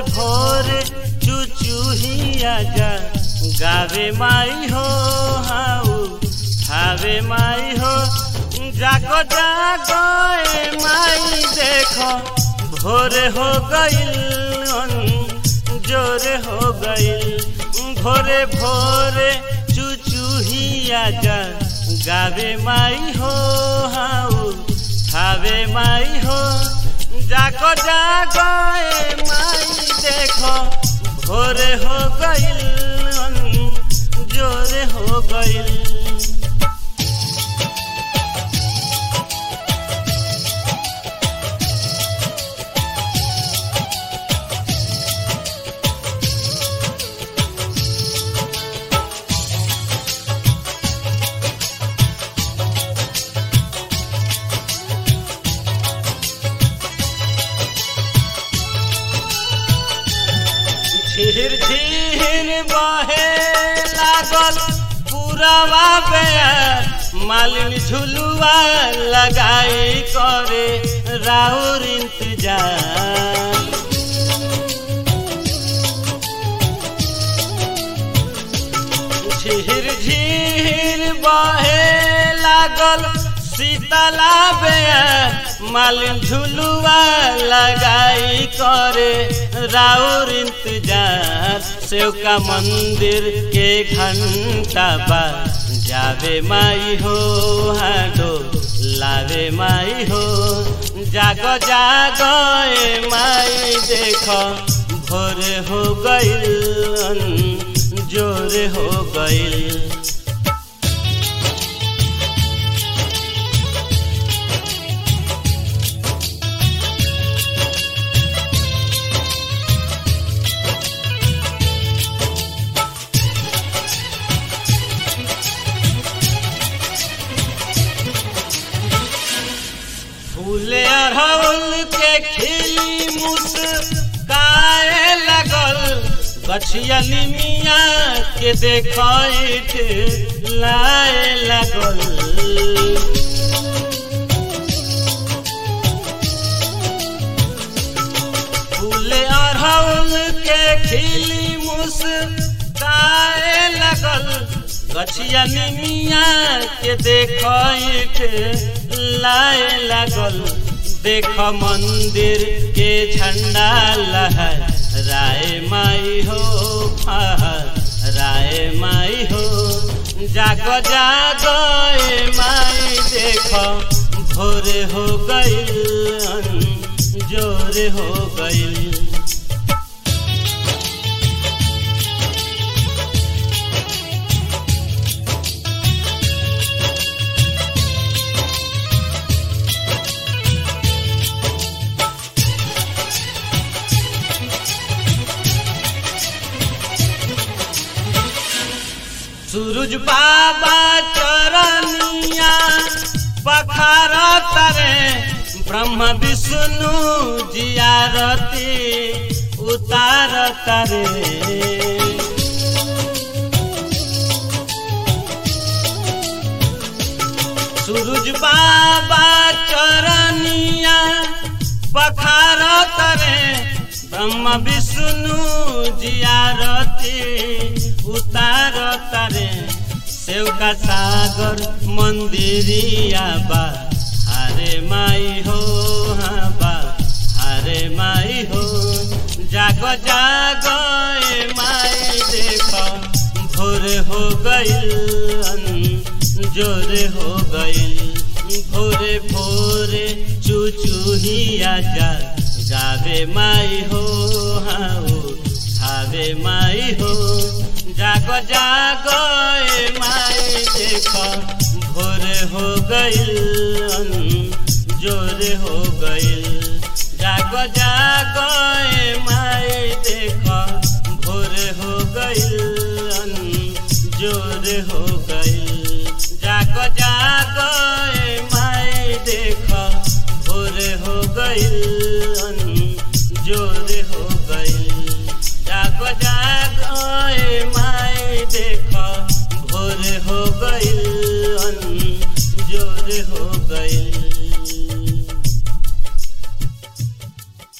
भोरे चुचुहिया जा गावे माई हो हाउ ठावे माई हो जागो जागो ए माई देखो भोरे हो गईल जोरे हो गईल भोरे भोरे चुचुहिया जा गावे माई हो हाउ ठावे माई हो जागो जागो ए माई देखो भोरे हो गईल जोरे हो गईल झिर झिर बहे लागल पुरवा बेर मालिन झुलुआ लगाई करे राउर इंतजार झिर झिर बहे लागल शीतला बेर मालिन झुलुआ लगाई करे राउर इंतजार सेवका मंदिर के घंटा बा जावे माई हो हाडो लावे माई हो जागो जागो ए माई देखो भोरे हो गईल जोरे हो गईल फूले अरहुल के खिली मुस्काए लगल गछिया निमिया के देखैत लाए लगल फूले अरहुल के खिली मुस्काए लगल गछिया निमिया के देखैत लाए लागल देख मंदिर के झंडा लहर राय माई हो राय माई हो जागो जागो ए माई देख भोरे हो गईल जोरे हो गईल सूरज बाबा चरनिया पखार तरे ब्रह्म विष्णु जियारती उतार तरे सूरज बाबा चरनिया पखार तरे ब्रह्म विष्णु जियारती उतार तारे सेवका सागर मंदिरिया बा हारे माई हो हाँ बा हारे माई हो जागो जागो ए माई देखो भोर हो गईल जोरे हो गईल भोरे भोरे चुचुहिया जा गावे माई हो हाँ खावे माई हो जागो जागो ए माई देखो भोरे हो गईल जोरे हो गईल जागो जागो ए माई देखो भोरे हो गईल जोरे हो गईल जागो जागो ए माई देखो भोरे हो गईल जोरे हो गईल जागो जागो ए माई देखो भोरे हो गईल जोरे हो गईल